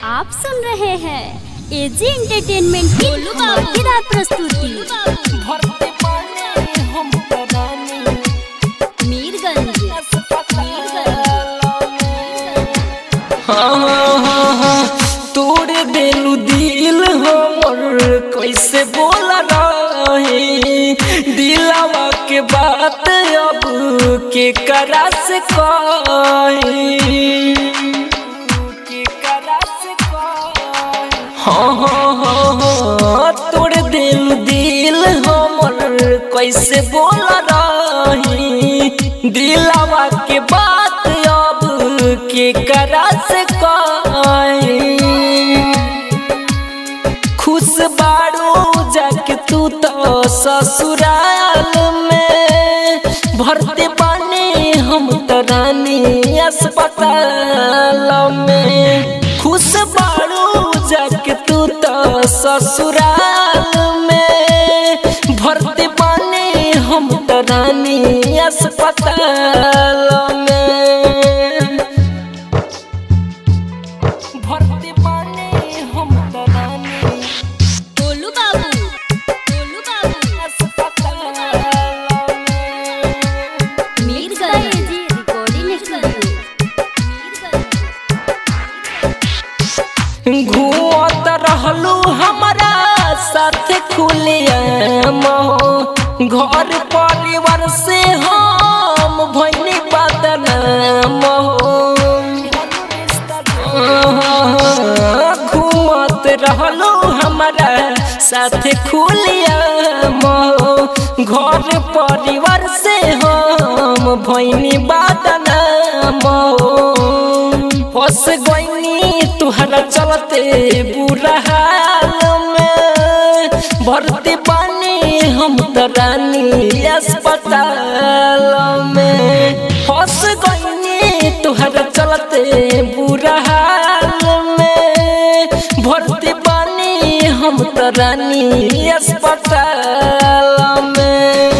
आप सुन रहे हैं एजी एंटरटेनमेंट की धमाकेदार प्रस्तुति भरते पानी हम रानी मीरगंज हाँ हाँ हाँ हाँ तोड़ देलू दिल हमर कैसे बोल रहे दिलावा के बात अब के करा से कहे के करा से कहे हाँ हाँ हाँ हाँ तोड़ दिल दिल हमर कैसे बोल रही दिलावा के बात अब के करा से कही खुश बाड़ू जाके तू तो ससुराल में भरते पानी हम तो रानी अस्पताल में खुश बाड़ू जाके तू तो ससुराल में भरते पानी हम तो रानी अस्पताल में भरते पानी हम तो रानी Golu Babu Golu Babu Mirganj AG recording studio घूमत रहलू हमारा साथ खुलियम घर परिवार से हम भैनी बदनाम घूमत रहलू हमारा साथ खुलियम घर परिवार से हम भैनी बदनाम फंस गईनी तुहरा चलते बुरा हाल में भरती पानी हम तो रानी अस्पताल में फंस गईनी तुहरा चलते बुरा हाल में भरती पानी हम तो रानी अस्पताल में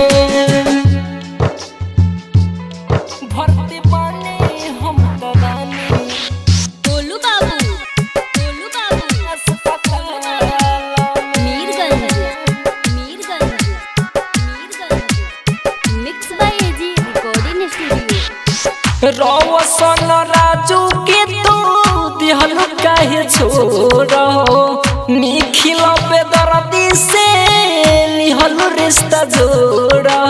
भरती पानी हम तो रानी Golu Babu Golu Babu Mirganj Mirganj Mirganj mix by AG recording studio Roshan Raju के तू दिहलु काहे छोड़ो निखिल बेदर्दी से लिहलु रिश्ता जोड़ो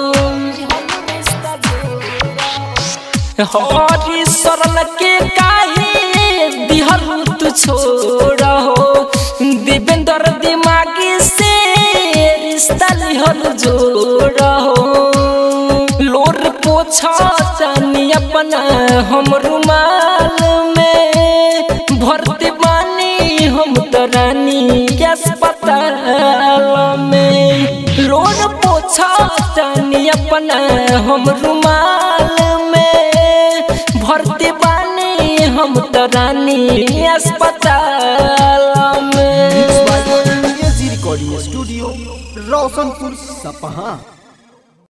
हरी सरल के काहे दिहलु तू छोड़ो दिवेंद्र दिमागी से रिश्ता लिहलु जोड़ो लोर पोछा चानी अपना हम रुमाल में भरते बानी हम तो रानी अस्पताल में लोर पोछा चानी अपना हम रुमाल में भरते बानी हम तो रानी अस्पताल में एजी रिकॉर्डिंग स्टूडियो रोशनपुर सपहा